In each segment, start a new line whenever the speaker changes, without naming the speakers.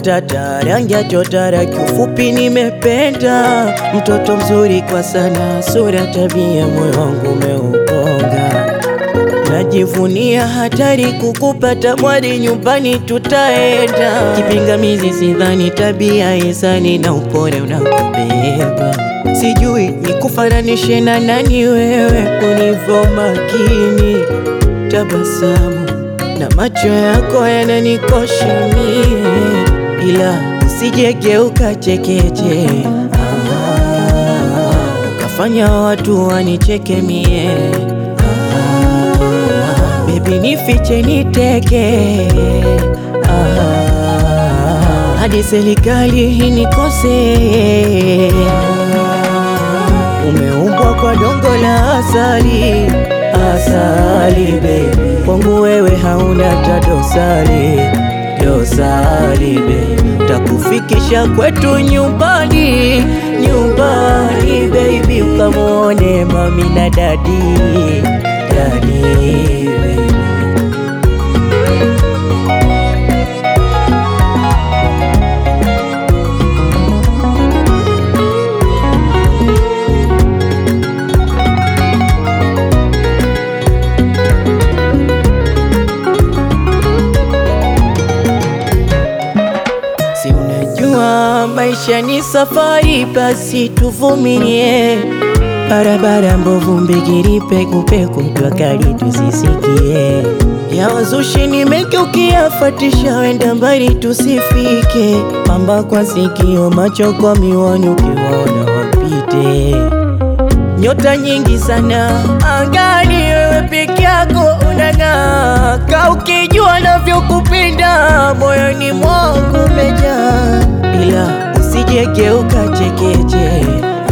matata, rangi ya chotara, kiufupi nimependa mtoto mzuri kwa sana, sura, tabia, moyo wangu umeuponga. Najivunia hatari kukupata mwari, nyumbani tutaenda. Kipingamizi sidhani, tabia izani na upole unakubeba. Sijui nikufananishe na nani wewe, ulivyo makini, tabasamu na macho yako yananikosha mie, ila usijegeuka chekeche, ah, ukafanya watu wanicheke mie Baby nifiche niteke ah, hadi serikali inikose. Umeumbwa kwa dongo la asali, asali baby, kwangu wewe hauna ta dosari, dosari baby, takufikisha kwetu nyumbani, nyumbani baby, ukamwone mami na dadi, dadi baby. Si unajua maisha ni safari, basi tuvumilie. Barabara mbovu, mbigiri pekupeku, jua kali tusisikie. Ya wazushi nimegeukia, fatisha wenda mbali tusifike. Pamba kwa sikio, macho kwa miwani, ukiwaona wapite. Nyota nyingi sana angani, wewe peke yako unang'aa. Ka ukijua navyokupenda, moyoni mwangu umejaa, ila usijegeuka chekeche,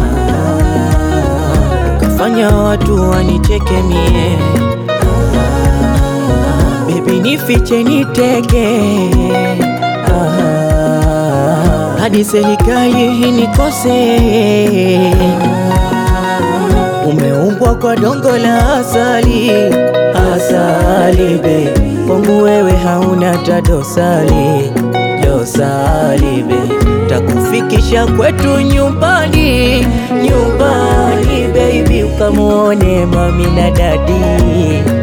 ah, ukafanya watu wanicheke mie. Baby nifiche niteke, ah, hadi serikali inikose. Umeumbwa kwa dongo la asali, asali baby, kwangu wewe hauna ta dosari, dosari baby, takufikisha kwetu nyumbani, nyumbani baby, ukamwone mami na dadi